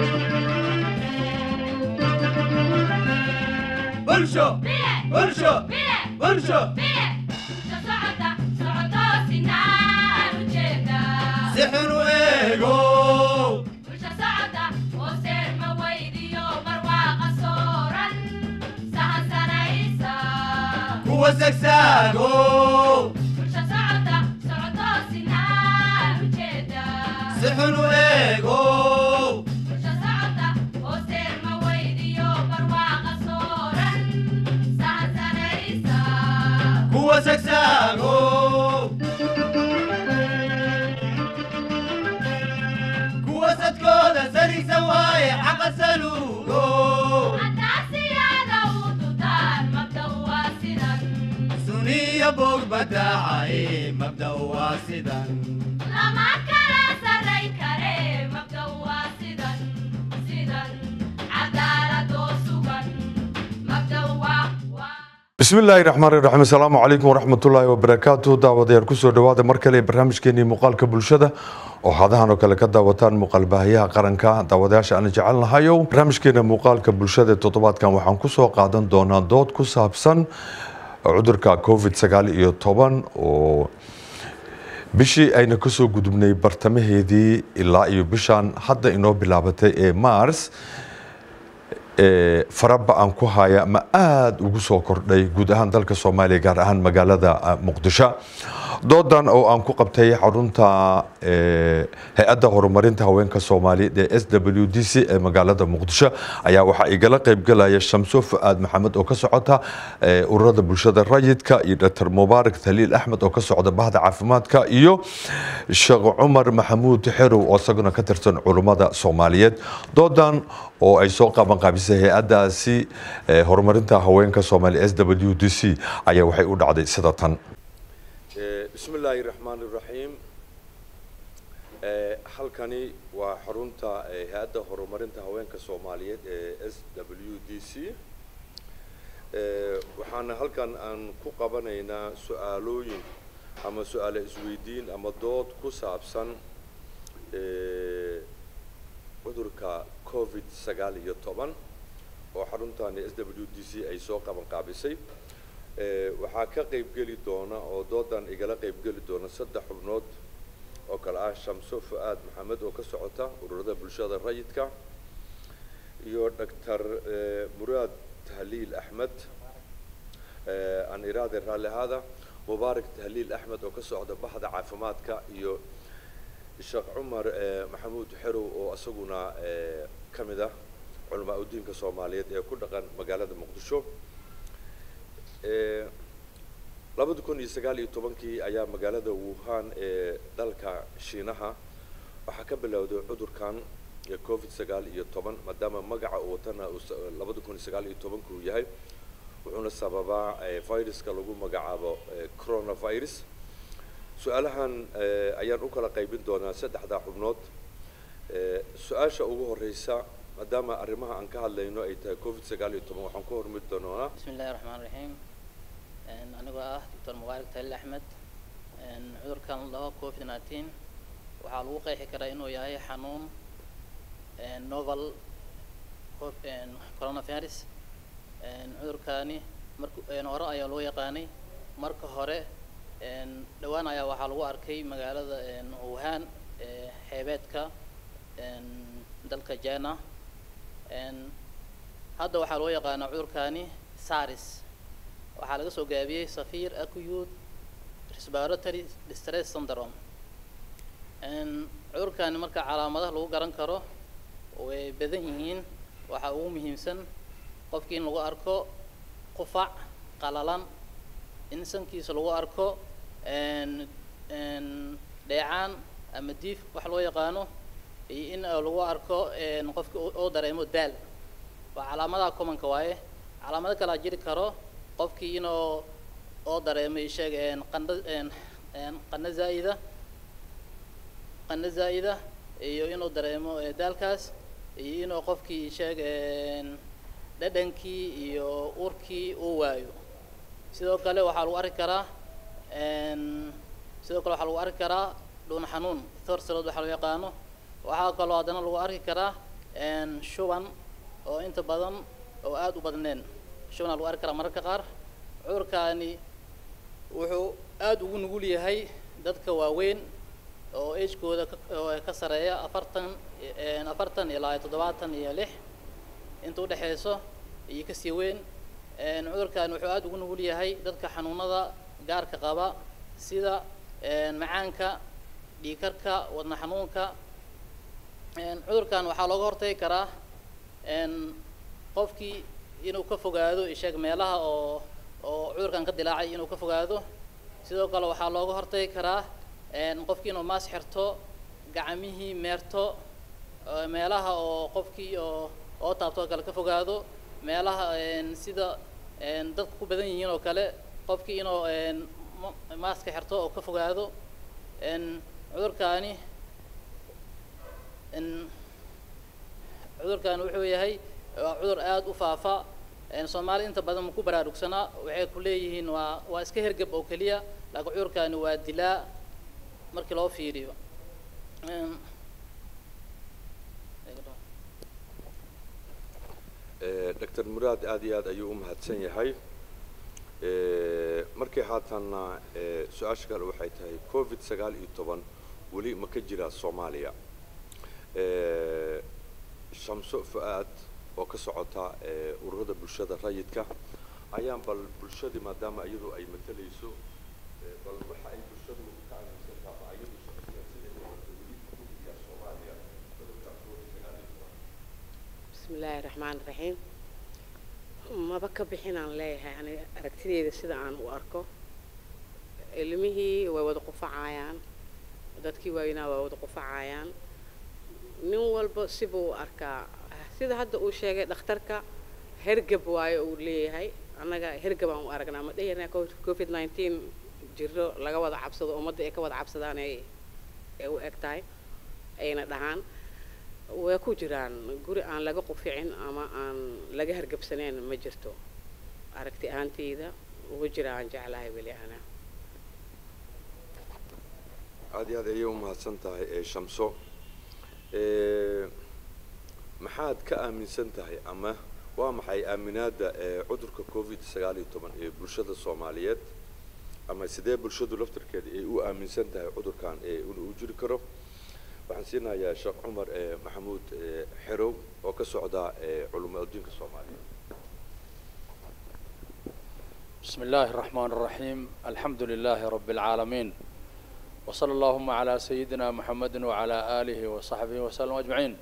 bulsho bulsho bulsho si xun u eego kuwa sagsaago si xun u eego kuwa sagsaago kuwa sadkooda sarigsan waaye xaqa saluugo suniya bog badaacaye mabda waa sidan bismillaahi raxmaan raxiim asalaamu calaykum waraxmatullaahi wabarakaatu daawadayaal kusoo dhowaada mar kale barnaamijkeenii muuqaalka bulshada oo hadahan oo kale ka daawataan muuqaalbaahiyaha qaranka daawadayaasha aan jecelnahayow barnaamijkeena muuqaalka bulshada toddobaadkan waxaan kusoo qaadan doonaa dood ku saabsan cudurka covid sagaal iyo toban oo bishii ayna kasoo gudubnay bartamaheedii ilaa iyo bishaan hadda inoo bilaabatay ee mars faraba aan ku haya ma aada ugu soo kordhay guud ahaan dalka soomaaliya gaar ahaan magaalada muqdisho doodan oo aan ku qabtay xarunta hay-adda horumarinta haweenka soomaaliyeed ee s w d c ee magaalada muqdisho ayaa waxaa igala qeybgalaya shamso fu-aad maxamed oo ka socota ururada bulshada rayidka iyo dr mubaarak taliil axmed oo ka socda bahda caafimaadka iyo sheekh cumar maxamuud xerow oo isaguna ka tirsan culummada soomaaliyeed doodan oo ay soo qaban qaabisay hay-addaasi horumarinta haweenka soomaaliya s w d c ayaa waxay u dhacday sida tan bismi illaahi raxmaan iraxiim halkani waa xarunta hay-adda horumarinta haweenka soomaaliyeed ee s w d c waxaana halkan aan ku qabanaynaa su-aalooyin ama su-aale isweydiin ama dood ku saabsan cudurka covid sagaal iyo toban oo xaruntani s w d c ay soo qaban qaabisay waxaa ka qaybgeli doona oo doodan igala qaybgeli doona saddex xubnood oo kale ah shamso fu-aad maxamed oo ka socota ururada bulshada rayidka iyo doctor muraad tahliil axmed aan iraade raalli ahaada mubaarak tahliil axmed oo ka socda bahda caafimaadka iyo sheekh cumar maxamuud xerow oo isaguna ka mid ah culamaa udiinka soomaaliyeed ee ku dhaqan magaalada muqdisho labada kun iyo sagaal iyo tobankii ayaa magaalada wuhan ee dalka shiinaha waxaa ka bilowday cudurkan covid sagaal iyo toban maadaama magaca uu watana labada kun iyo sagaal iyo tobanka uu yahay wuxuuna sababaa viruska lagu magacaabo coronavirus su-aalahan ayaan u kala qaybin doonaa saddexdaa xubnood su-aasha ugu horeysa maadaama arrimaha aan ka hadlayno ay tahay covid sagaal iyo toban waxaan ku hormari doonaa bismi illahi raxmaan raxiim anigoo ah doctor mubaarak taliil axmed cudurkan laba covid nineteen waxaa lagu qeexi karaa inuu yahay xanuun novel coronavirus cudurkani mark hore ayaa loo yaqaanay marka hore dhowaan ayaa waxaa lagu arkay magaalada wuhan xeebeedka dalka jina hadda waxaa loo yaqaanaa cudurkani saris waxaa laga soo gaabiyey safir acute respiratory distress syndrome cudurkani marka calaamadaha lagu garan karo way badan yihiin waxaa ugu muhiimsan qofkii in lagu arko qufac qalalan in sankiisa lagu arko dheecaan ama diif wax loo yaqaano iyo in lagu arko qofki oo dareemo daal waa calaamadaha commonka waaye calaamado kalaa jiri karo qofkii inuu oo dareemay sheeg qandha qandho zaa'ida qandho zaa'ida iyo inuu dareemo daalkaas iyo inuu qofkii sheeg dhadhankii iyo urkii uu waayo sidoo kale waxaa lagu arki karaa sidoo kale waxaa lagu arki karaa dhuun xanuun thorsalod waxaa loo yaqaano waxaa kaloo haddana lagu arki karaa een, shuban oo inta badan oo aada u badneen shubanaa lagu arki karaa mararka qaar cudurkaani wuxuu aada ugu nugul yahay dadka waaweyn oo agekooda ka- oo ka sareeya afartan een, afartan ilaa toddobaatan iyo lix inta udhexeyso iyo kasii weyn een, cudurkan wuxuu aada ugu nugul yahay dadka xanuunada gaarka qaba sida een, macaanka dhiigkarka wadna xanuunka een, cudurkan waxaa looga hortagi karaa een, qofkii inuu ka fogaado isheeg meelaha oo oo cudurkan ka dilaacay inuu ka fogaado sidoo kale waxaa looga hortagi karaa een, qofkii inuu maas xirto gacmihii meerto ee, meelaha oo qofkii oo oo taabto oo kale ka fogaado meelaha een, sida een, dadku ku badan yihiin oo kale qofkii inuu een, ma- maaska xirto oo ka fogaado een, cudurkaani in cudurkan wuxuu yahay waa cudur aada u faafa een, soomaalida inta badan ma ku baraarugsanaa waxay ku leeyihiin waa waa iska hergeb oo keliya laakiin cudurkani waa dilaa markii loo fiiriyo Een, dr muraad aad iyo aad ayuu u mahadsan yahay Eh, markii haatanna eh, su-aasha kale waxay tahay covid sagaal iyo toban weli ma ka jiraa soomaaliya Eh, shamso fu-aad oo ka socota eh, ururada bulshada rayidka ayaan bal bulshadii maadaama iyadu ay matalayso eh, bal waxa ay bulshadu ka aaminsan tahay iyadu shakhsiyan siday u aragto weli ma ku jiraa soomaaliya cudurka covid sagaal iyo toban بسم الله الرحمن الرحيم maba ka bixinaan leeyahay ani aragtideyda sida aan u arko ilmihii way wada qufacayaan dadkii waaweynaa waa wada qufacayaan nin walba sibuu u arkaa sida hadda uu sheegay dhakhtarka hergab waayo uu leeyahay annaga hergabaan u aragnaa ma dhehirnaa covid 19 jiro laga wada cabsado ummadda ay ka wada cabsadaan ay ay u eg tahay ayna dhahaan way ku jiraan guri aan laga quficin ama aan laga hargabsanayn ma jirto aragti ahaanteyda ugu jira aan jeclahay weli ana aad iyo aad ayay u mahadsan tahay ee shamso Eh, maxaad ka aaminsan tahay ama waa maxay aaminaadda ee cudurka covid sagaal iyo toban ee bulshada soomaaliyeed ama sidee bulshadu laftarkeeda ay u aaminsan tahay cudurkan ee inuu u jiri karo waxaan siinayaa sheekh cumar eh, maxamuud eh, xerow oo ka socda eh, culamo adduunka soomaaliyeed بسم الله الرحمن الرحيم الحمد لله رب العالمين وصلى اللهم على سيدنا محمد وعلى آله وصحبه وسلم أجمعين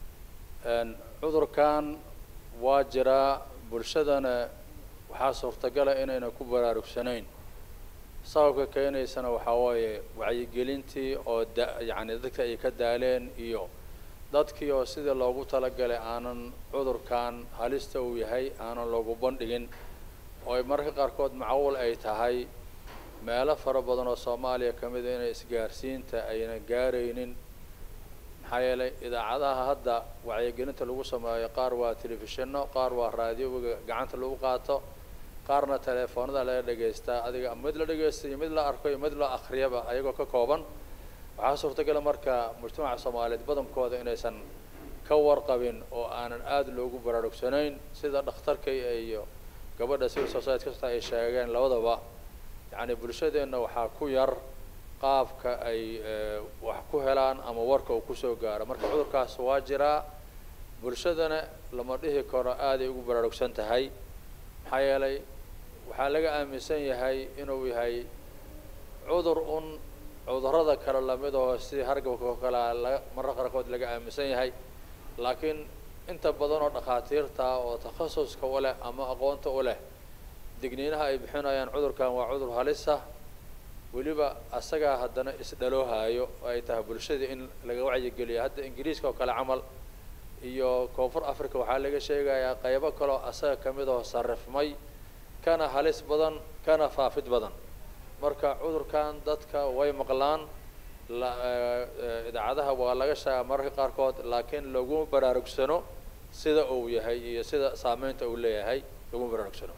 أن عذر كان واجرا برشدنا وحاصر تقل إننا كبرى ركسنين sababka keenaysana waxaa waaye wacyigelintii oo da yacni dadka ay ka daaleen iyo dadkii oo sidii loogu talagalay aanan cudurkan halista uu yahay aanan loogu bandhigin oo ay mararka qaarkood macawul ay tahay meelo fara badan oo soomaaliya ka mid a inay isgaarsiinta ayna gaaraynin maxaa yeelay idaacadaha hadda wacyigelinta lagu sameeyo qaar waa telefishinno qaar waa raadiyoga gacanta lagu qaato qaarna teleefoonada laga dhegaystaa adiga mid la dhegaysta iyo mid la arko iyo mid la akhriyaba ayagoo ka kooban waxaa suurtagala marka mujtamaca soomaaliyeed badankooda inaysan ka warqabin oo aanan aada loogu baraarugsanayn sida dhakhtarka iyo gabadha civil society kasta ay sheegeen labadaba yacni bulshadeenna waxaa ku yar qaabka ay eh, wax ku helaan ama warka uu kusoo gaaro marka cudurkaas waa jiraa bulshadana lama dhihi karo aaday ugu baraarugsan tahay maxaa yeelay waxaa laga aaminsan yahay inuu yahay cudur un cudurrada kale lamid oo sidii hargabka oo kale ah laga mararka qaarkood laga aaminsan yahay laakiin inta badan oo dhakhaatiirta oo takhasuska u leh ama aqoonta u leh digniinaha ay bixinayaan cudurkan waa cudur halisa weliba asagaa haddana isdhaloohayo oo ay tahay bulshada in laga wacyigeliyo hadda ingiriiska oo kale camal iyo koonfur africa waxaa laga sheegayaa qaybo kaloo asaga ka mid oo sarrifmay kana halis badan kana faafid badan marka cudurkan dadka way maqlaan la eh, eh, idaacadaha waa laga sheegaa mararka qaarkood laakiin laguma baraarugsano sida uu yahay iyo sida saameynta uu leeyahay laguma baraarugsano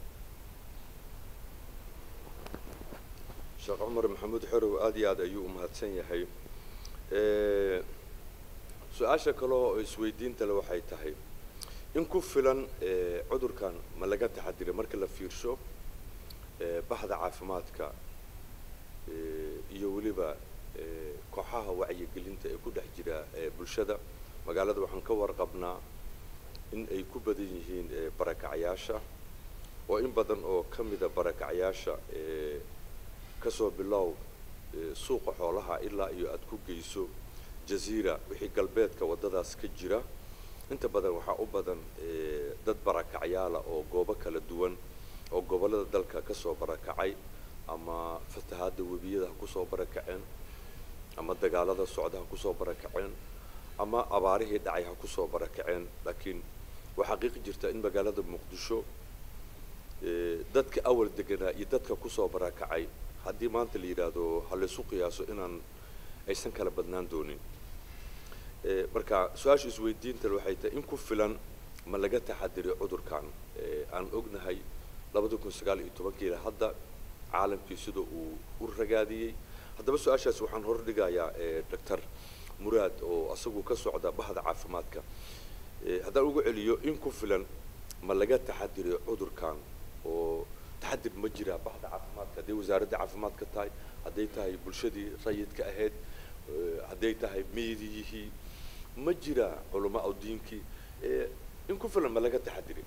sheekh cumar maxamuud xerow aad iyo aad ayuu u mahadsan yahay Eh, su-aasha kale oo isweydiinta le waxay tahay in ku filan eh, cudurkan ma laga taxadiray marka la fiirsho eh, baxda caafimaadka eh, iyo weliba eh, kooxaha wacyigelinta ee ku dhex jira eh, bulshada magaalada waxaan ka warqabnaa in ay ku badan yihiin eh, barakacyaasha oo in badan oo ka mida barakacyaasha eh, kasoo bilow eh, suuqa xoolaha ilaa iyo aada ku geyso jaziira wixii galbeedka waddadaas ka jira inta badan waxaa u badan eh, dad barakacyaala oo goobo kala duwan oo gobollada dalka kasoo barakacay ama fatahaadda webiyada ha kusoo barakaceen ama dagaalada socda ha kusoo barakaceen ama abaarihii dhacay ha kusoo barakaceen laakiin waxaa xaqiiqi jirta in magaalada muqdisho eh, dadka awal deganaa iyo dadka kusoo barakacay haddii maanta la yidhaahdo ha laysu qiyaaso inaan aysan kala badnaan doonin Eh, marka su-aasha isweydiinta waxay tahay in ku filan ma laga taxadiray cudurkan Eh, aan ognahay labada kun sagaal iyo tobankiila hadda caalamkii sida uu u ragaadiyey haddaba su-aashaas waxaan hordhigayaa eh, doctor muraad oo asagu ka socda bahda caafimaadka Eh, haddaan ugu celiyo in ku filan ma laga taxadiray cudurkan oo taxadir ma jiraa bahda caafimaadka hadday wasaaradda caafimaadka tahay hadday tahay bulshadii rayidka ahayd eh, hadday tahay meediyihii ma jiraa culamaa u diinkii Eh, in ku filan ma laga taxadiray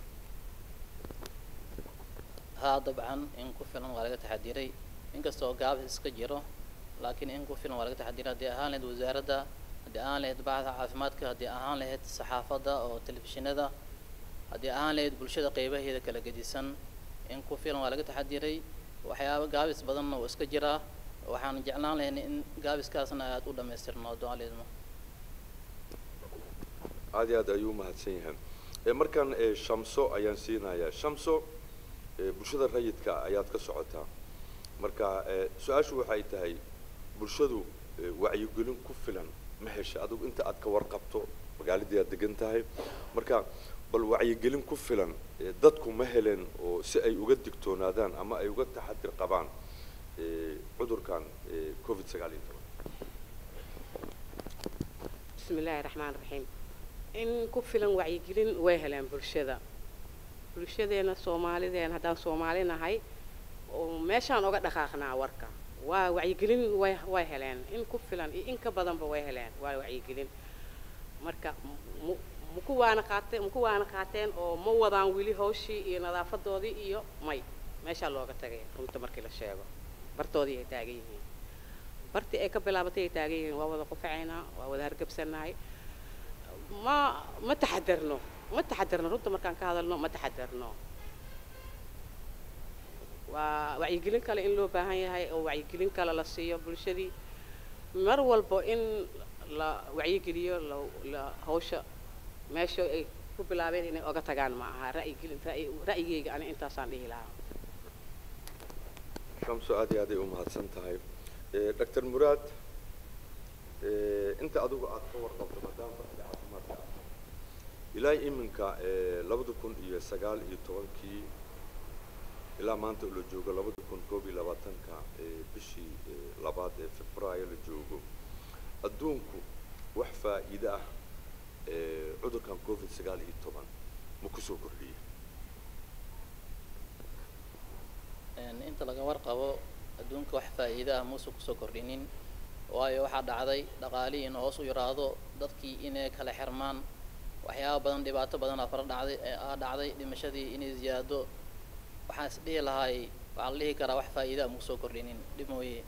haa dabcan in ku filan waa laga taxadiray inkastoo gaabis iska jiro laakiin in ku filan waa laga taxadiray haddii ahaan lahayd wasaaradda haddii ahaan lahayd bacda caafimaadka haddii ahaan lahayd saxaafadda oo telefishinada haddii ahaan lahayd bulshada qeybaheeda kala gedisan in ku filan waa laga taxadiray waxyaaba gaabis badanna oo iska jiraa waxaan jeclaan lahayn in gaabiskaasna aada u dhamaystirno doaleedmo aad iyo aad ayuu umahadsan yahay Eh, markan eh, shamso ayaan siinayaa shamso eh, bulshada rayidka ayaad ka socotaa marka eh, su-aashu waxay tahay bulshadu eh, wacyigelin ku filan ma hesha adigu inta aad ka warqabto magaaladii aad degan tahay marka bal wacyigelin ku filan eh, dadku ma heleen oo si ay uga digtoonaadaan ama ay uga taxadir qabaan eh, cudurkan eh, covid sagaal iyo toban bismi illaahi raxmaan raxiim in ku filan wacyigelin way heleen bulshada bulshadeena soomaalideena haddaan soomaali nahay oo meeshaan oga dhaqaaqnaa warka waa wacyigelin way way heleen in ku filan iyo in ka badanba way heleen waa wacyigelin marka mu maku waana qaateen maku waana qaateen oo ma wadaan weli hawshii iyo nadaafadoodii iyo may meeshaa looga tagay runta markii la sheego bartoodii ay taagan yihiin bartii ay ka bilaabatay ay taagan yihiin waa wada qufacaynaa waa wada hargabsanahay ma ma taxadarno ma taxadarno runta markaan ka hadalno ma taxadarno waa wacyigelin kale in loo baahan yahay oo wacyigelin kale la siiyo bulshadii mar walbo in la wacyigeliyo la la hawsha meesha ay ku bilaabeen inay oga tagaan ma aha ra'yigelin ra'yi- ra'yigeyga ani intaasaan dhihi lahaa shamso aad iyo aad ay umahadsan tahay Eh, doctor muraad eh, inta adigu aad ka warqabto maadaama baxda caafimaadka ah ilaa iminka eh, labada kun iyo sagaal iyo tobankii ilaa maanta oo la joogo labada kun koob iyo labaatanka eh, bishii eh, labaad ee februaayo la joogo adduunku wax faa'iido ah eh, cudurkan covid sagaal iyo toban ma kusoo kordhiyey Een, inta laga warqabo adduunka wax faa'iido ah muusan kusoo kordhinin waayo waxaa dhacday dhaqaalihii in hoos u yaraado dadkii inay kala xirmaan waxyaaba badan dhibaato badan aa fara dhacday ee aa dhacday dhimashadii inay ziyaado waxaan is dhihi lahaay waxaa la dhihi karaa wax faa'iido ah muusoo kordhinin dhib mooye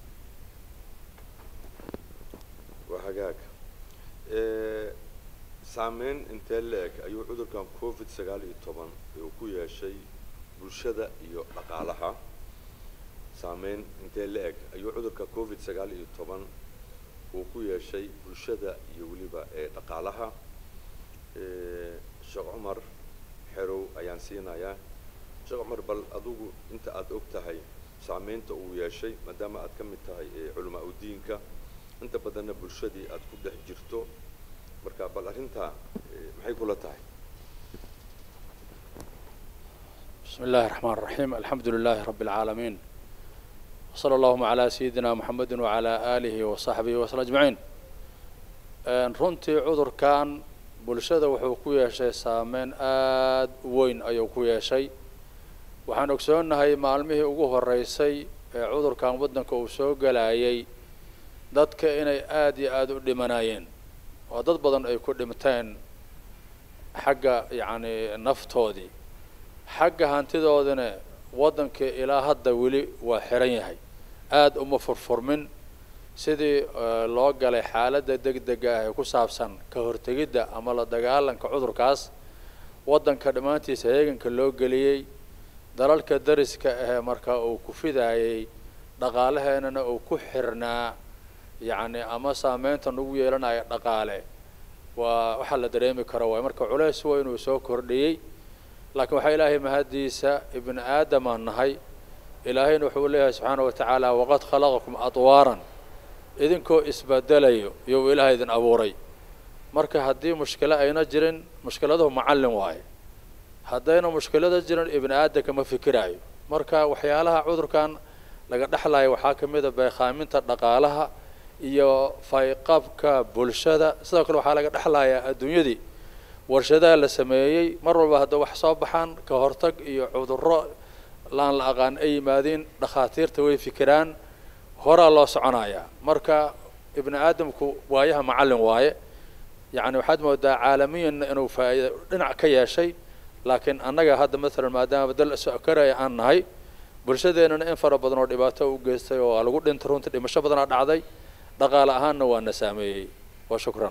waa hagaag Eh, saameyn intee la-eg ayuu cudurkan covid sagaal iyo toban uu ku yeeshay bulshada iyo dhaqaalaha saameyn intee la-eg ayuu cudurka covid sagaal iyo toban uu ku yeeshay bulshada iyo weliba ee dhaqaalaha Eh, sheekh cumar xerow ayaan siinayaa sheekh cumar bal adigu inta aada og tahay saameynta uu yeeshay maadaama aad ka mid tahay eh, culamaa udiinka inta badanna bulshadii aad ku dhex jirto marka bal arrintaa eh, maxay kula tahay بسم الله الرحمن الرحيم الحمد لله رب العالمين وصلى اللهم على سيدنا محمد وعلى آله وصحبه وسلم أجمعين Een, runtii cudurkan bulshada wuxuu ku yeeshay saameyn aad u weyn ayuu ku yeeshay waxaan ogsoonnahay maalmihii ugu horeysay ee cudurkan waddanka uu soo galayay dadka inay aad iyo aada u dhimanayeen oo dad badan ay ku dhinteen xagga yacni naftoodii xagga hantidoodina waddanka ilaa hadda weli waa xiran yahay aada uma furfurmin sidii eh, loo galay xaaladda degdega ah ee ku saabsan ka hortegidda ama la dagaalanka cudurkaas waddanka dhammaantiisa heeganka loo geliyey dalalka dariska ahee marka uu ku fidayay dhaqaalaheenana uu ku xirnaa yacni ama saameynta nagu yeelanaya dhaqaale waa waxaa la dareemi karo waay marka culeys weyn uu soo kordhiyey laakiin waxaa ilaahay mahaddiisa ibni aadamaan nahay ilaahayna wuxuu leeyahay subxaana wa tacaala waqad khalaqakum adwaaran idinkoo isbedelayo iyou ilaahay idin abuuray marka haddii mushkilo ayna jirin mushkiladuhu macallin waaye haddayna mushkilada jirin ibni aadamka ma fikiraayo marka waxyaalaha cudurkan laga dhexlayo waxaa ka mid a beekhaaminta dhaqaalaha iyo fayqabka bulshada sidoo kale waxaa laga dhexlayaa adduunyadii warshadaha la sameeyey mar walba hadda wax soo baxaan ka hortag iyo cudurro laan la aqaan ay yimaadiin dhakhaatiirta way fikiraan horaa loo soconayaa marka ibni aadamku waayaha macallin waaye yacni waxaad moodaa caalamiyanna inuu faa'iida dhinac ka yeeshay laakiin annaga hadda maalan maadaama dal sokaraya aan nahay bulshadeennana in fara badan oo dhibaato u geystay oo lagu dhintay runtii dhimasho badanaa dhacday dhaqaale ahaanna waa na saameeyey wa shukran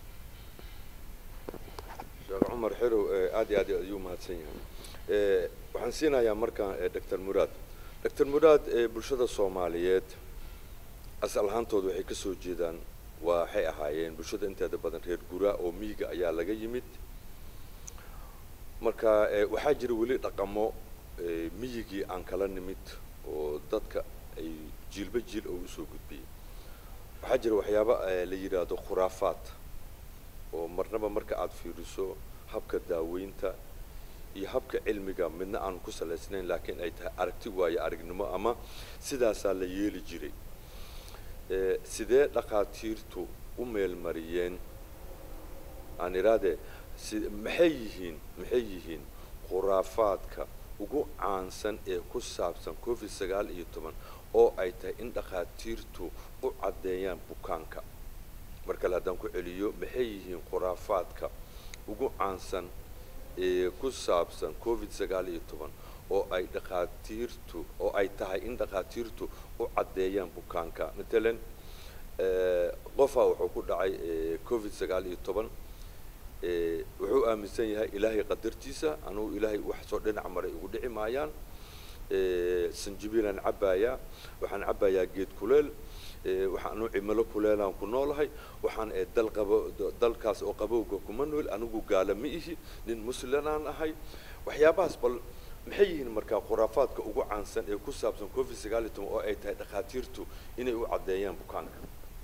sheekh cumar xerow eh, aad iyo aad ayuu mahadsan yahay Eh, waxaan siinayaa markaa eh, dr muraad dr muraad eh, bulshada soomaaliyeed asal ahaantooda waxay ka soo jeedaan waxay ahaayeen bulshada inteeda badan reer guraa oo miyiga ayaa laga yimid marka eh, waxaa jira weli dhaqamo eh, miyigii aan kala nimid oo dadka ay jiilba jiil oo usoo gudbiyey waxaa jira waxyaaba eh, la yidhaahdo khuraafaad oo marnaba marka aada fiiriso habka daaweynta iyo habka cilmiga midna aan ku salaysnayn laakiin ay tahay aragti waayo aragnimo ama sidaasaa la yeeli jiray Eh, sidee dhakhaatiirtu u meelmariyeen aan idhahdee si maxay yihiin maxay yihiin khuraafaadka ugu caansan ee ku saabsan covid sagaal iyo toban oo ay tahay in dhakhaatiirtu u caddeeyaan bukaanka mar kale haddaan ku celiyo maxay yihiin khuraafaadka ugu caansan ee ku saabsan covid sagaal iyo toban oo ay dhakhaatiirtu oo ay tahay in dhakhaatiirtu u caddeeyaan bukaanka matalan eh, qofaa wuxuu ku dhacay eh, covid sagaal iyo toban eh, wuxuu aaminsan yahay ilaahay qadartiisa anugu ilaahay wax soo dhinac maray ugu dhici maayaan eh, sanjibiilaan cabbayaa waxaan cabbayaa geed kuleel eh, waxaanu cimilo kuleelaan ku noolahay waxaan eh, dal qabo dalkaas oo qabowga kuma nool anigu gaala ma ihi nin muslimaan ahay waxyaabahaas bal maxay yihiin markaa khuraafaadka ugu caansan ee ku saabsan covid sagaal iyo toban oo ay tahay dhakhaatiirtu inay u caddeeyaan bukaanka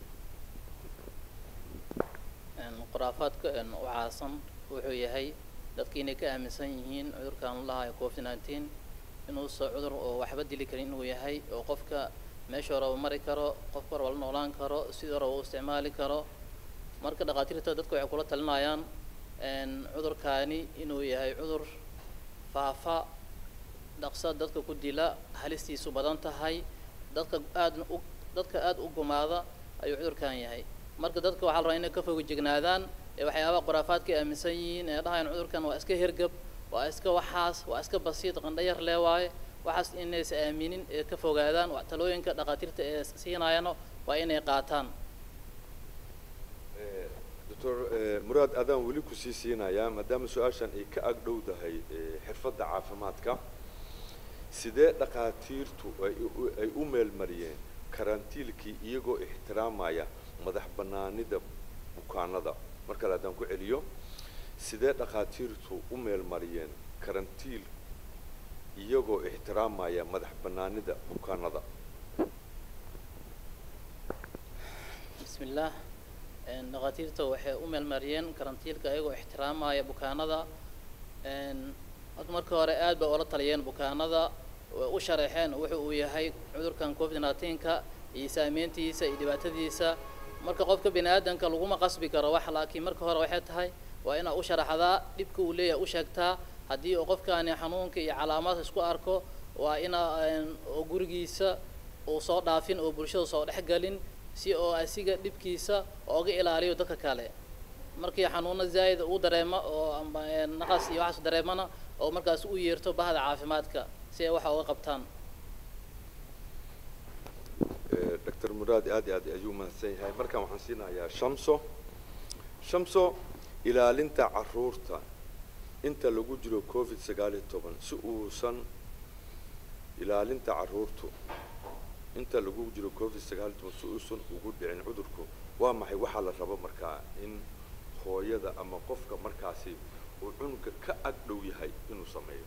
Een, khuraafaadka een, u caasan wuxuu yahay dadka inay ka aaminsan yihiin cudurkan la lahayo covid nineteen inuusan cudur oo waxba dili karin inuu yahay oo qofka meesha hore uu mari karo qofka hore waa la noolaan karo sidii hore uu isticmaali karo marka dhakhaatiirta dadka waxay kula talinayaan een, cudurkaani inuu yahay cudur faafa dhaqsa dadka ku dila halistiisu badan tahay dadka aad u dadka aad u gumaada ayuu cudurkan yahay marka dadka waxaa la rabaa inay ka fogojignaadaan ee waxyaabaha khuraafaadka ay aaminsan yihiin ee dhahayaan cudurkan waa iska hergab waa iska waxaas waa iska basiid qandhayar lee waaye waxaas inaysa aaminin ee ka fogaadaan wax talooyinka dhakhaatiirta ee siinayana waa inay qaataan doctor muraad adaan weli kusii siinayaa maadaama su-aashan ay ka ag dhowdahay eh, xirfadda caafimaadka sidee dhakhaatiirtu ay u- ay u meelmariyeen karantiilkii iyagoo ixtiraamaya madax bannaanida bukaanada mar kale haddaan ku celiyo sidee dhakhaatiirtu u meelmariyeen karantiil iyagoo ixtiraamaya madax bannaanida bukaanada بسم الله een, dhakhaatiirta waxay u meelmariyeen karantiilka ayagoo ixtiraamaya bukaanada een, hadda marka hore aad bay ula taliyeen bukaanada way u sharaxeen wuxuu uu yahay cudurkan covid 19ka iyo saameyntiisa iyo dhibaatadiisa marka qofka bini aadamka laguma qasbi karo wax laakiin marka hore waxay tahay waa inaad u sharaxdaa dhibka uu leeyahay u sheegtaa haddii uu qofkaani xanuunka iyo calaamaad isku arko waa inaa oo gurigiisa uu soo dhaafin oo bulshada soo dhex galin si oo asiga dhibkiisa ooga ilaaliyo dadka kale markii xanuuno zaa'id uu dareemo oo amba naqas iyo waxaas dareemana oo markaas u yeerto bahda caafimaadka si ay waxa uga qabtaan dr muraad aad iyo aad ayuu mahadsan yahay markaan waxaan siinayaa shamso shamso ilaalinta caruurta inta lagu jiro covid sagaal iyo toban si uusan ilaalinta caruurtu inta lagu jiro covid sagaal iyo toban si uusan ugu dhicin cudurku waa maxay waxaa la rabo markaa in hooyada ama qofka markaasi uu cunuga ka ag dhow yahay inuu sameeyo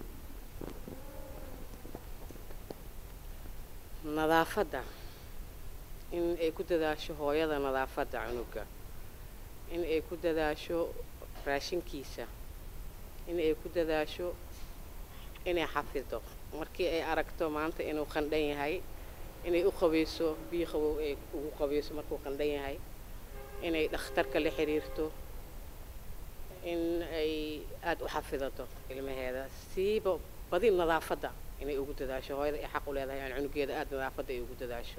nadaafadda in ay ku dadaasho hooyada nadaafadda cunuga in ay ku dadaasho raashinkiisa in ay ku dadaasho inay xafido markii ay aragto maanta inuu qandhan yahay inay u qabayso biyo qabow ay ugu qabayso markuu qandhan yahay inay dhakhtarka la xiriirto in ay aada u xafidato ilmaheeda siiba badi nadaafadda inay ugu dadaasho hooyada ay xaq u leedahay aan cunugeeda aada nadaafadda ay ugu dadaasho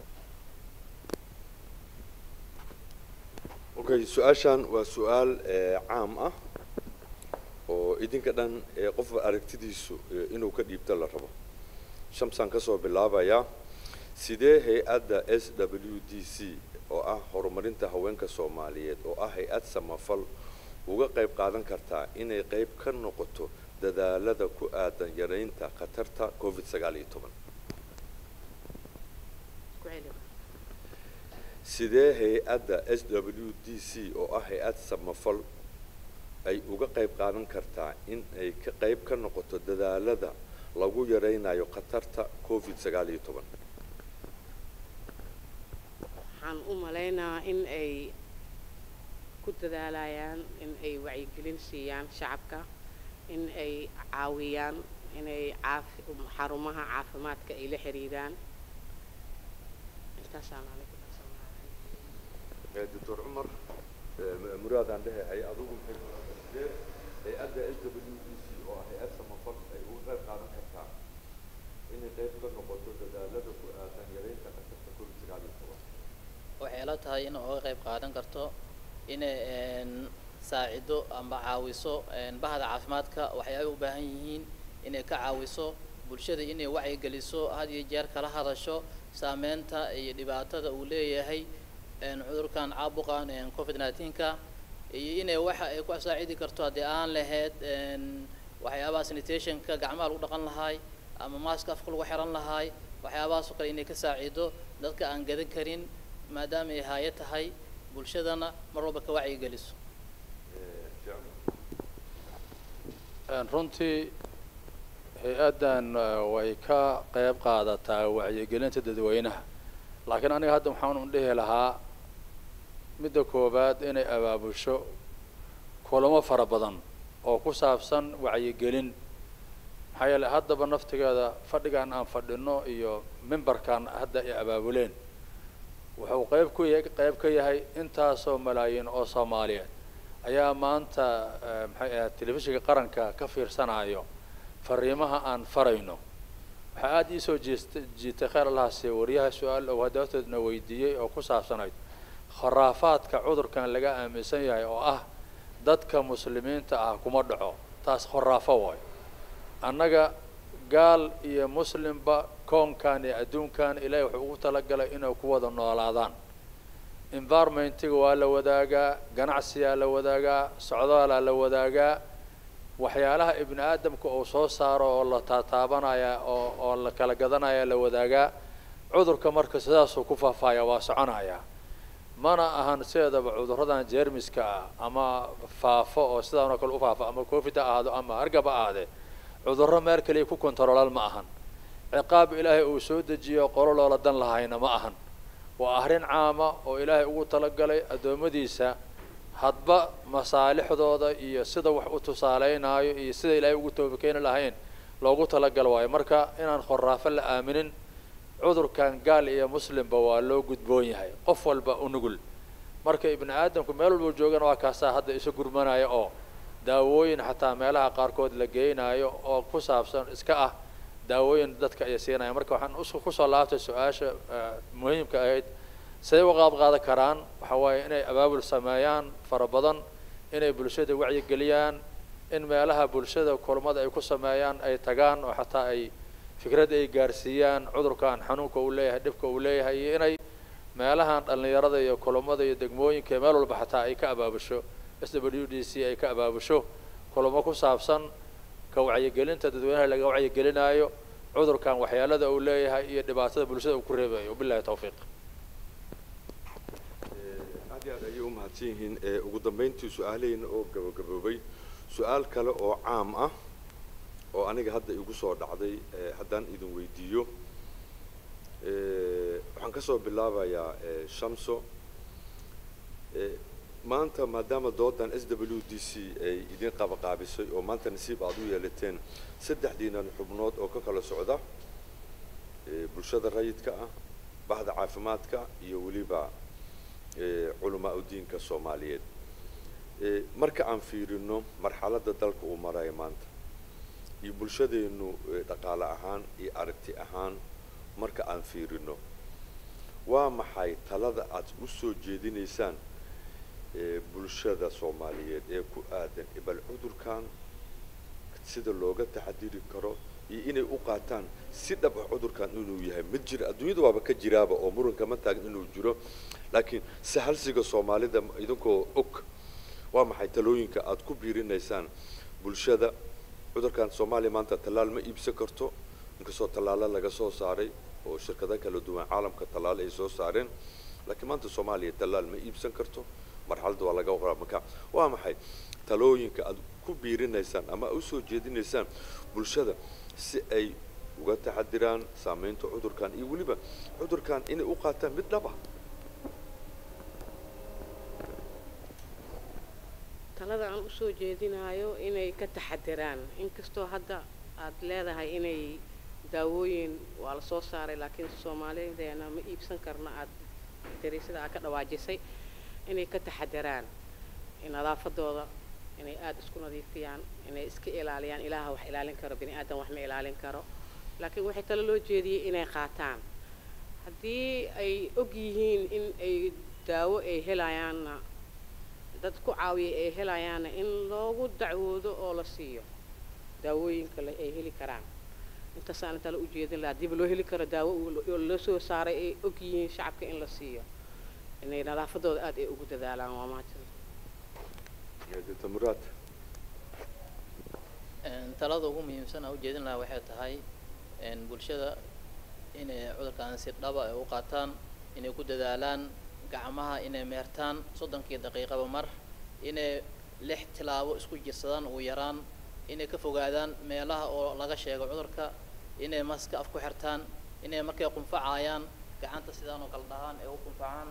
okay su-aashan waa su-aal caam ah oo idinka dhan qofba aragtidiisu inuu ka dhiibto la rabo shamsaan kasoo bilaabayaa sidee hay-adda s w d c oo ah horumarinta haweenka soomaaliyeed oo ah hay-ad samafal uga qayb qaadan kartaa inay qayb ka noqoto dadaalada ku aadan yaraynta khatarta covid sagaal iyo toban sidee hay-adda s w d c oo ah hay-ad samafal ay uga qayb qaadan kartaa in ay ka qayb ka noqoto dadaalada lagu yaraynayo khatarta covid sagaal iyo toban waxaan u malaynaa in ay ku dadaalayaan in ay wacyigelin siiyaan shacabka in ay caawiyaan inay caafi xarumaha caafimaadka ay la xiriiraan intaasaan aniga ku dhaafsanahay doctor cumar muraadaan dhehe adugu sidee hay-adda s w d c oo ah hay-ad samafal ay uga qayb qaadan kartaa inay qayb ka noqoto dadaalada ku aadan yaraynta khatarta covid sagaal iyo toban waxay la tahay in uga qayb qaadan karto inay saacido amba caawiso bahda caafimaadka waxyaabay u baahan yihiin inay ka caawiso bulshada inay wacyigeliso had iyo jeer kala hadasho saameynta iyo dhibaatada uu leeyahay cudurkan caabuqan covid nineteenka iyo inay waxa ay ku saacidi karto haddii aan lahayd waxyaabaha sanitationka gacmaha lagu dhaqan lahaay ama maaska afka lagu xiran lahaay waxyaabahaas oo kale inay ka saacido dadka aan gadan karin maadaama ay haayo tahay bulshadana mar walba ka wacyigeliso runtii hay-addan way ka qayb qaadataa wacyigelinta dadweynaha laakiin aniga hadda waxaan u dhihi lahaa midda koowaad inay abaabusho kulamo fara badan oo ku saabsan wacyigelin maxaa yeele haddaba naftigeeda fadhigan aan fadhino iyo mimbarkan hadda ay abaabuleen wuxuu qayb ku ya qayb ka yahay intaasoo malaayiin oo soomaaliyeed ayaa maanta maxay ahayd telefishinka qaranka ka fiirsanayo fariimaha aan farayno waxaa aada ii soo jeesta jiitay kheyr allahase wariyaha su-aal ou haddaatoodna weydiiyey oo ku saabsanayd khuraafaadka cudurkan laga aaminsan yahay oo ah dadka muslimiinta ah kuma dhaco taas khuraafo waayo annaga gaal iyo muslimba koonkan iyo adduunkan ilaahay wuxuu ugu talagalay inay ku wada noolaadaan environmentiga waa la wadaagaa ganacsiyaa la wadaagaa socdaalaa la wadaagaa waxyaalaha ibni aadamka uu soo saaro oo la taataabanaya oo oo la kala gadanaya la wadaagaa cudurka marka sidaasuu ku faahfaaya waa soconaya mana ahan sideedaba cuduradan jermiska ah ama faafo oo sidaan oo kale u faafo ama covid ha ahaado ama hargab ha ahaadee cudurro meel kaliya ku kontaroolaal ma ahan ciqaab ilaahay uu soo dejiyo qolo loola dan lahayna ma ahan waa arrin caama oo ilaahay ugu talagalay addoommadiisa hadba masaalixdooda iyo sida wax u tusaaleynaayo iyo sida ilaahay ugu toobakeeni lahayn loogu talagal waayo marka inaan khoraafo la aaminin cudurkan gaal iyo muslimba waa loo gudboon yahay qof walba u nugul marka ibni aadamku meel walbuu joogana waa kaasaa hadda isu gurmanaya oo daawooyin xataa meelaha qaarkood la geynayo oo ku saabsan iska ah daawooyin dadka ay siinaya marka waxaan us kusoo laabtay su-aasha muhiimka ahayd siday uga qaab qaadan karaan waxa waaye inay abaabul sameeyaan fara badan inay bulshada wacyigeliyaan in meelaha bulshada kulmada ay ku sameeyaan ay tagaan oo xataa ay fikrad ay gaarsiiyaan cudurkan xanuunka uu leeyahay dhibka uu leeyahay iyo inay meelahan dhallinyarada iyo kulamada iyo degmooyinka meel walba xataa ay ka abaabusho s w d c ay ka abaabusho kulamo ku saabsan ka wacyigelinta dadweynaha laga wacyigelinayo cudurkan waxyaalada uu leeyahay iyo dhibaatada bulshada uu ku reebayo wabillahi tawfiiq aad iyo aad ayay u mahadsan yihiin ugu dambayntii su-aalaheyna oo gabagaboobay su-aal kale oo caam ah oo aniga hadda igu soo dhacday haddaan idin weydiiyo waxaan ka soo bilaabayaa shamso maanta maadaama doodan s w d c ay idin qabaqaabisay oo maanta nasiib aad u yeelateen saddexdiinan xubnood oo ka kala socda bulshada rayidka ah bahda caafimaadka iyo weliba culamaa udiinka soomaaliyeed marka aan fiirino marxaladda dalka uu marayo maanta iyo bulshadeennu dhaqaale ahaan iyo aragti ahaan marka aan fiirino waa maxay talada aad u soo jeedinaysaan bulshada soomaaliyeed ee ku aadan bal cudurkan sida looga taxadiri karo iyo inay u qaataan si dhab ah cudurkan inuu yahay ma jira adduunyada waaba ka jiraaba oo muranka ma taagin inuu jiro laakiin sahalsiga soomaalida idinkoo og waa maxay talooyinka aad ku biirinaysaan bulshada cudurkan soomaaliya maanta tallaal ma iibsan karto inkastoo tallaalo laga soo saaray oo shirkado kala duwan caalamka tallaalo ay soo saareen laakiin maanta soomaaliya tallaal ma iibsan karto marxaladda waa laga waqraa marka waa maxay talooyinka aad ku biirinaysaan ama usoo jeedinaysaan bulshada si ay uga taxadiraan saameynta cudurkan iyo weliba cudurkan inay u qaataan mid dhaba talada aan usoo jeedinayo inay ka taxadiraan inkastoo hadda aad leedahay inay daawooyin waa la soo saaray laakiin soomaalideena ma iibsan karno aad dariisada aad ka dhawaajisay inay ka taxadiraan nadaafadooda inay aada isku nadiifiyaan inay iska ilaaliyaan ilaaha wax ilaalin karo bini aadan wax ma ilaalin karo laakiin waxay talo loo jeediyey inay qaataan haddii ay og yihiin in ay daawo ay helayaanna dad ku caawiya ay helayaanna in loogu dacwoodo oo la siiyo daawooyinka le ay heli karaan intaasaan talo u jeedin lahaa diba loo heli karo daawo loo soo saaray ay og yihiin shacabka in la siiyo inay nadaafadooda aada ay ugu dadaalaan waa mahadsan dr muraad talada ugu muhiimsan aan ujeedin lahaa waxay tahay bulshada inay cudurkan si dhaba ay u qaataan inay ku dadaalaan gacmaha inay meertaan soddonkii daqiiqaba mar inay lix tilaabo isku jirsadaan ugu yaraan inay ka fogaadaan meelaha oo laga sheego cudurka inay maska af ku xirtaan inay markay qunfacayaan gacanta sidaan oo kale dhahaan ay u qunfacaan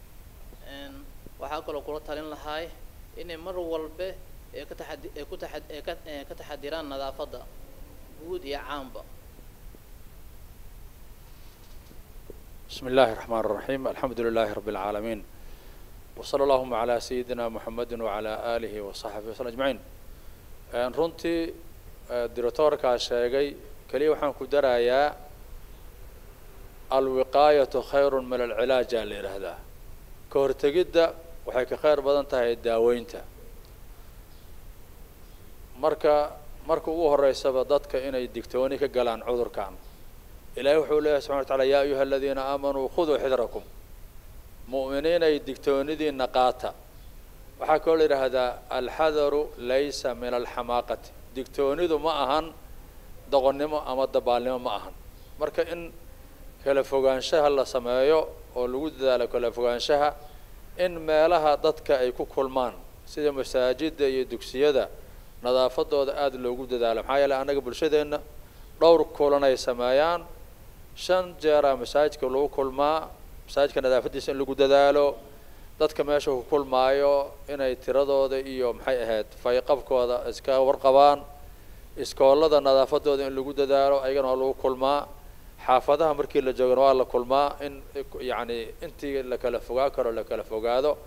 waxaa kaloo kula talin lahay inay mar walbe ay ka taxadi ay ku taxad ay ka ee ka taxadiraan nadaafadda guud iyo caamba بسم الله الرحمن الرحيم الحمد لله رب العالمين وصلى اللهم على سيدنا محمد وعلى آله وصحبه وسلم أجمعين een runtii directoorkaa sheegay keliya waxaan ku darayaa alwiqaayatu khayrun min alcilaaja la yidhaahdaa ka hortegidda waxay ka khayr badan tahay daaweynta marka marka ugu horeysaba dadka inay digtooni ka galaan cudurkan ilaahay wuxuu leeyahay subxana wa taala yaa ayuha aladiina aamanuu khuduu xidrakum mu'miniinay digtoonidiina qaata waxaa kaloo la yidhaahdaa alxadaru laysa min alxamaaqati digtoonidu ma ahan doqonnimo ama dabaalnimo ma ahan marka in kala fogaanshaha la sameeyo oo lagu dadaalo kala fogaanshaha in meelaha dadka ay ku kulmaan sida masaajidda iyo dugsiyada nadaafadooda aada loogu dadaalo maxaa yeeley annaga bulshadeenna dhowr kulan ay sameeyaan shan jeeraa masaajidka lagu kulmaa masaajidka nadaafaddiisa in lagu dadaalo dadka meesha ku kulmaayo inay tiradooda iyo maxay ahayd fayqabkooda iska warqabaan iskoolada nadaafadooda in lagu dadaalo ayagana waa lagu kulmaa xaafadaha markii la joogana waa la kulmaa in yacni intii la kala fogaa karo la kala fogaado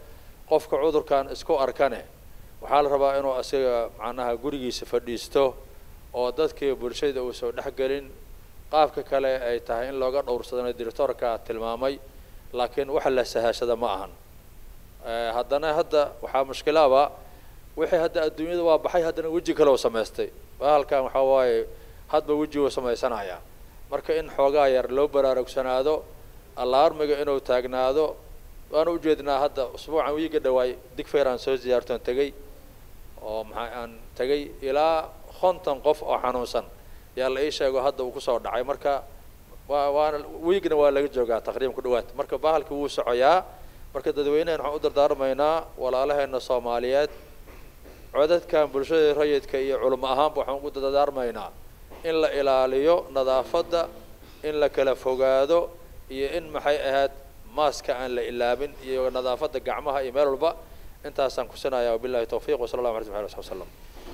qofka cudurkan isku arkane waxaa la rabaa inuu asiga macnaha gurigiisa fadhiisto oo dadkii bulshada uusan dhexgelin qaabka kale ay tahay in looga dhowrsadana directoorka tilmaamay laakiin waxa la sahashada ma ahan Eh, haddana hadda waxaa mushkilaaba wixii hadda adduunyada waa baxay haddana weji kale oo samaystay bahalkan waxaa waaye hadba weji uu samaysanaya marka in xoogaa yar loo baraarugsanaado allaarmiga inuu taagnaado waan ujeednaa hadda usbuucan wiiga dhawaay digfeer aan soo ziyaartoon tegey oo maxaa aan tegey ilaa konton qof oo xanuunsan yaa la ii sheego hadda uu kusoo dhacay marka waa waana wiigna waa laga joogaa taqriiban ku dhawaad marka bahalka wuu socoyaa marka dadweynahan waxaan u dardaarmaynaa walaalaheena soomaaliyeed codadkan bulshada rayidka iyo culimo ahaanba waxaan ugu dardaarmaynaa in la ilaaliyo nadaafadda in la kala fogaado iyo in maxay ahayd maaska aan la ilaabin iyo nadaafadda gacmaha iyo meel walba intaasaan kusinaya wabillahi tawfiiq wasala allahu alay wa sallam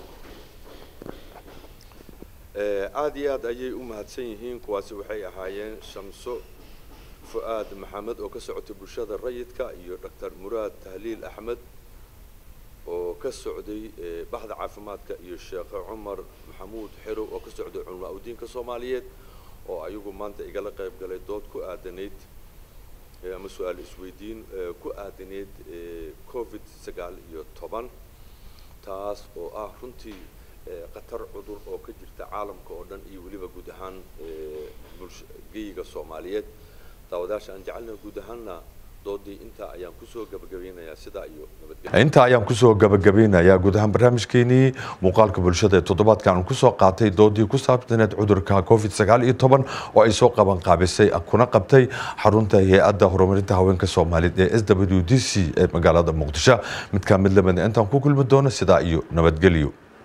aada iyo aad ayay u mahadsan yihiin kuwaasi waxay ahaayeen shamso fu-aad maxamed oo ka socotay bulshada rayidka iyo doctor muraad tahliil axmed oo ka socday eh, baxda caafimaadka iyo sheekhe cumar maxamuud xerow oo ka socday culamaa udiinka soomaaliyeed oo ayagu maanta igala qayb galay dood ku aadanayd eh, ama su-aal isweydiin eh, ku aadanayd eh, covid sagaal iyo toban taas oo ah runtii eh, khatar cudur oo ka jirta caalamka oo dhan iyo weliba guud ahaan eh, bulsha geyiga soomaaliyeed daawadaasha aan jecelnaha guud ahaanna doodii intaa ayaan kusoo gabagabeynayaa sidaa iyo nabadgelyo intaa ayaan kusoo gabagabeynayaa guud ahaan barnaamijkeenii muuqaalka bulshada ee toddobaadkan aan kusoo qaatay doodii ku saabsaneed cudurka covid sagaal iyo toban oo ay soo qaban qaabisay kuna qabtay xarunta hay-adda horumarinta haweenka soomaaliyeed ee s w d c ee magaalada muqdisho mid ka mid lamida intaan ku kulmi doono sidaa iyo nabadgelyo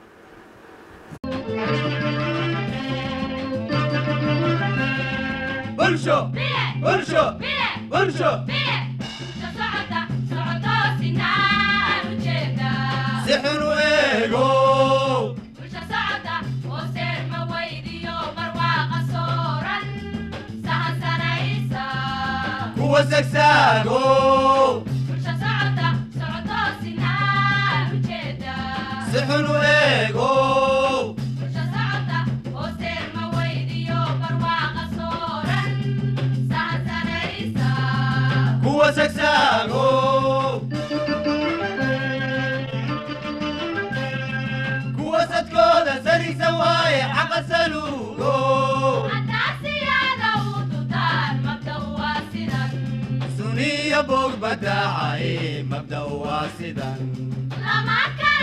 bulsho bulsho bulsho si xun u eego kuwa sagsaago si xun u eego kuwa sagsaago kuwa sadkooda sarigsan waaye xaqa saluugo suniya boog badaacaye mabda waa sidan Lama kala